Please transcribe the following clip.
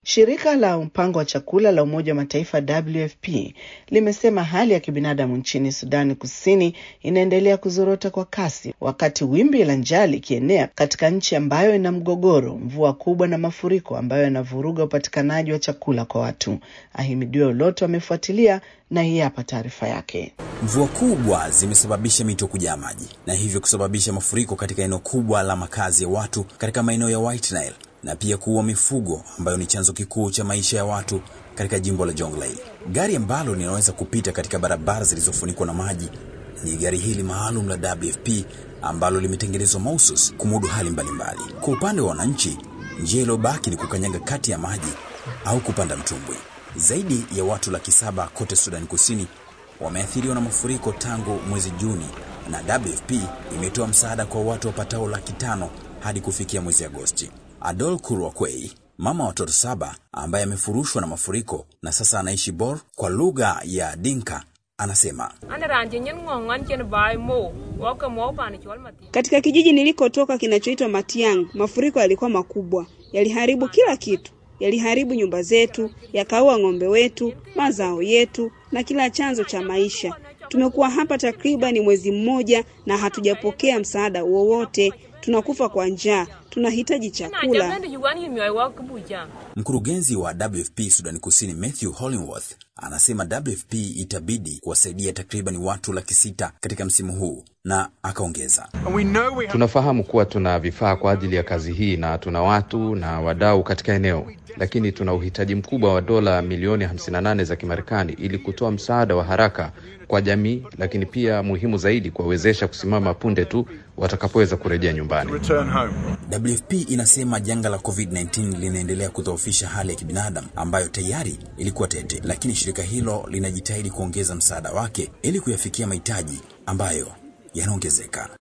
Shirika la mpango wa chakula la Umoja wa Mataifa WFP limesema hali ya kibinadamu nchini Sudani Kusini inaendelea kuzorota kwa kasi, wakati wimbi la njaa likienea katika nchi ambayo ina mgogoro, mvua kubwa na mafuriko ambayo yanavuruga upatikanaji wa chakula kwa watu. Ahimidiwe Uloto amefuatilia na hii hapa taarifa yake. Mvua kubwa zimesababisha mito kujaa maji na hivyo kusababisha mafuriko katika eneo kubwa la makazi ya watu katika maeneo ya White Nile na pia kuua mifugo ambayo ni chanzo kikuu cha maisha ya watu katika jimbo la Jonglei. Gari ambalo linaweza kupita katika barabara zilizofunikwa na maji ni gari hili maalum la WFP ambalo limetengenezwa mahususi kumudu hali mbalimbali. Kwa upande wa wananchi, njia iliyobaki ni kukanyaga kati ya maji au kupanda mtumbwi. Zaidi ya watu laki saba kote Sudani Kusini wameathiriwa na mafuriko tangu mwezi Juni, na WFP imetoa msaada kwa watu wapatao laki tano hadi kufikia mwezi Agosti. Adol Kurwakwei, mama wa watoto saba ambaye amefurushwa na mafuriko na sasa anaishi Bor kwa lugha ya Dinka, anasema katika kijiji nilikotoka kinachoitwa Matiang, mafuriko yalikuwa makubwa, yaliharibu kila kitu yaliharibu nyumba zetu, yakaua ng'ombe wetu, mazao yetu na kila chanzo cha maisha. Tumekuwa hapa takriban mwezi mmoja na hatujapokea msaada wowote. Tunakufa kwa njaa, tunahitaji chakula. Mkurugenzi wa WFP Sudani Kusini Matthew Hollingworth anasema WFP itabidi kuwasaidia takriban watu laki sita katika msimu huu, na akaongeza, tunafahamu kuwa tuna vifaa kwa ajili ya kazi hii na tuna watu na wadau katika eneo, lakini tuna uhitaji mkubwa wa dola milioni 58 za Kimarekani ili kutoa msaada wa haraka kwa jamii, lakini pia muhimu zaidi, kuwawezesha kusimama punde tu watakapoweza kurejea nyumbani. WFP inasema janga la COVID-19 linaendelea kudhoofisha hali ya kibinadamu ambayo tayari ilikuwa tete, lakini shirika hilo linajitahidi kuongeza msaada wake ili kuyafikia mahitaji ambayo yanaongezeka.